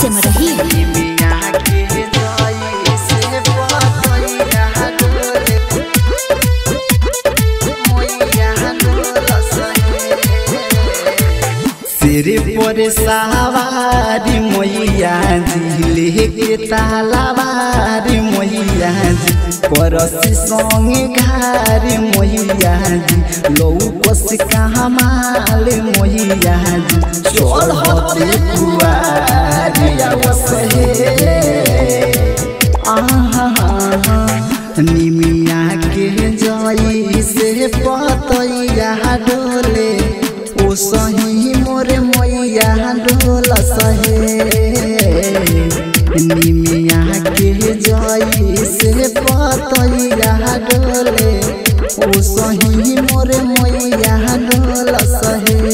सिमरही सिरे पर सवारी मैया जी लेके तालावारी मैया जी परसी संगे घारी मैया जी लौकस कहाँ माल मैया जी चल हते कुआरी अवसहे आहा निमिया के जई से पतैया डोले ओ सही मोरे मैया डोल सहे निमिया के जई से पतैया डोले ओ सही मोरे मैया डोल सहे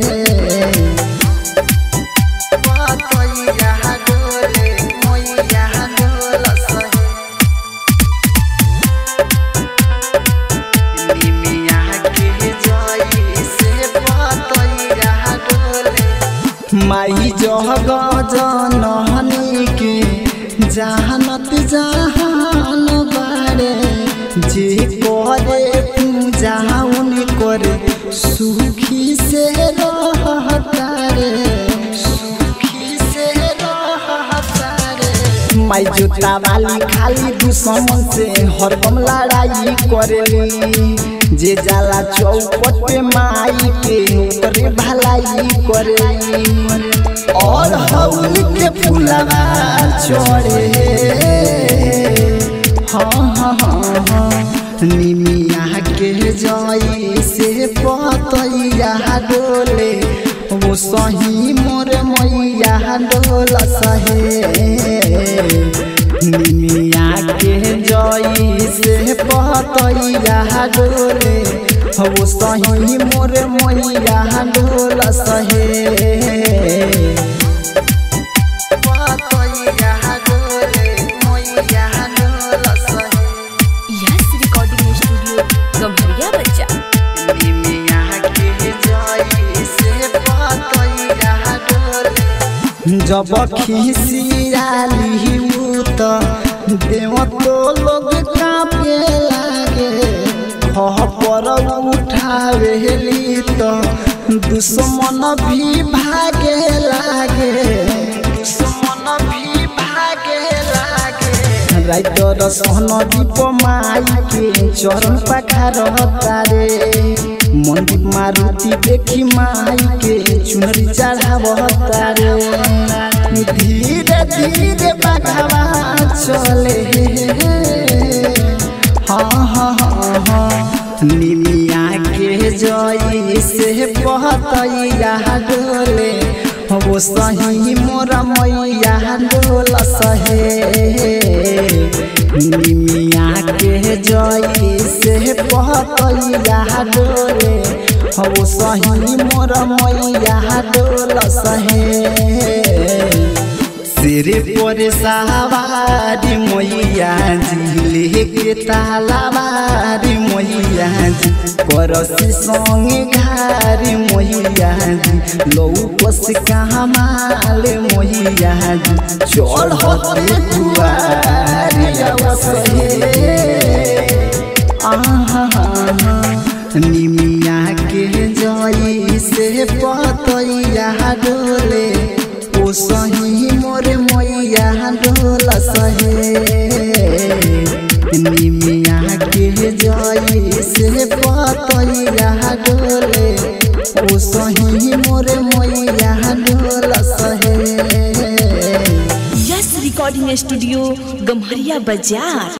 पतैया डोले मैया डोल सहे निमिया के जई से पतैया डोले माई जग जनहनी के जहानत जहान बारे जे करे पूजा उन करे सुखी से रहता रे सुखी से रहता रे माई जोता वाली खाली दुश्मन से हरदम लड़ाई करेली जे जाला चौपट पे माई के ओकरे भलाई करेली और हौल के फुलवा चढ़े हाँ हाँ हाँ हाँ निमिया के जई से पतैया डोले वो सही मोर मैया डोल सहे निमिया के जई से पतैया डोले वो सही मोर मैया डोल सहे पतैया डोले मैया डोल सहे यस रिकॉर्डिंग स्टूडियो गम्हरिया बच्चा निमिया के जई से पतैया डोले जब खिसियाली त देव तो लोग कापे लागे खह पर उठावेली त दुश्मन भी भागे लागे दुश्मन भी भागे लागे राइटर सहन दीप माई के चरण पखार तारे मंदिर मारुति देखी माई के चुनरी चढ़ाव तारे धीरे धीरे बघवा चले हाँ हाँ हाँ हाँ निमिया के जई से पतैया डोले वो सही मोरा मैया डोल सहे निमिया के जई से पतैया डोले वो सही मोरा मैया डोल सहे सिरे पर सवारी मैया जी लेके तालावारी मैया जी करसी संगे घारी मैया जी लौकस कहाँ माल मैया जी चल हते कुआरी अवसहे आहा निमिया के जई से पतैया डोले ओ सही मोरे मैया डोल सहे निमिया के जई से पतैया डोले ओ सही मोरे मैया डोल सहे यस रिकॉर्डिंग स्टूडियो गम्हरिया बाजार